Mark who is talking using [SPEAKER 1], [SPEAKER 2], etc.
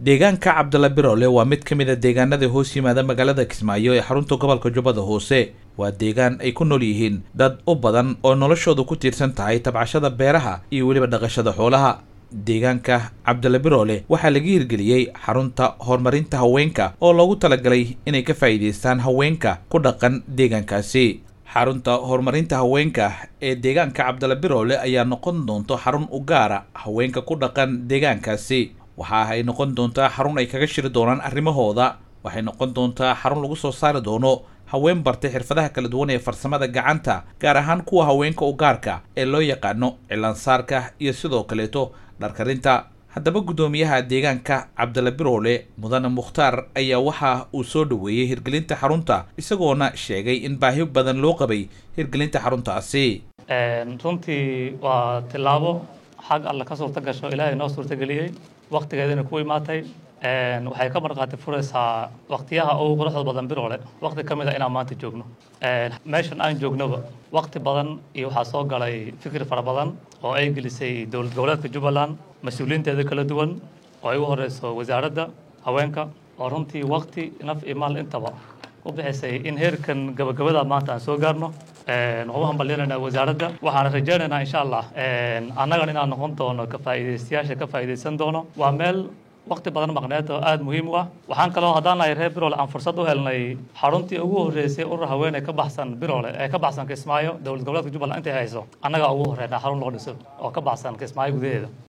[SPEAKER 1] deegaanka cabdalla biroole waa mid ka mid a deegaanada hoos yimaada magaalada kismaayo ee xarunta gobolka jubbada hoose waa deegaan ay ku nool yihiin dad u badan oo noloshoodu ku tiirsan tahay tabcashada beeraha iyo weliba dhaqashada xoolaha deegaanka cabdalla biroole waxaa laga hirgeliyey xarunta horumarinta haweenka oo loogu talagalay inay ka faa'iidaystaan haweenka ku dhaqan deegaankaasi xarunta horumarinta haweenka ee deegaanka cabdalla biroole ayaa noqon doonto xarun u gaara haweenka ku dhaqan deegaankaasi waxa ay noqon doontaa xarun ay kaga shiri doonaan arrimahooda waxay noqon doontaa xarun lagu soo saari doono haween bartay xirfadaha kala duwan ee farsamada gacanta gaar ahaan kuwa haweenka u gaarka ee loo yaqaano cilaansaarka iyo sidoo kaleeto dharkarinta haddaba guddoomiyaha deegaanka cabdalla biroole mudane mukhtaar ayaa waxa uu soo dhoweeyey hirgelinta xarunta isagoona sheegay in baahi badan loo qabay hirgelinta xaruntaasi
[SPEAKER 2] runtii waa tillaabo xag alle ka suurta gasho ilaahay noo suurtageliyey waktigeedina ku imaatay waxay ka marqaati furaysaa waktiyaha ugu quruxda badan biroole wakti ka mid a inaan maanta joogno meeshan aan joognoba wakti badan iyo waxaa soo galay fikir fara badan oo ay gelisay dowlad goboleedka jubbaland mas-uuliyiinteeda kala duwan oo ay ugu horeyso wasaaradda haweenka oo runtii wakti naf iyo maal intaba u bixisay in heerkan gabagabada maanta aan soo gaarno waxaan u hambalyeynayna wasaaradda waxaana rajaynaynaa insha allah annagan inaan noqon doono ka faa'iidaystayaasha ka faa'iidaysan doono waa meel wakti badan maqneed oo aada muhiim u ah waxaan kaloo haddaan nahay reer biroole aan fursad u helnay xaruntii ugu horreysay urur haweeney ka baxsan biroole ee ka baxsan kismaayo dowlad goboleedka jubbaland intay hayso annagaa ugu horreynaa xarun loo dhiso oo ka baxsan kismaayo gudaheeda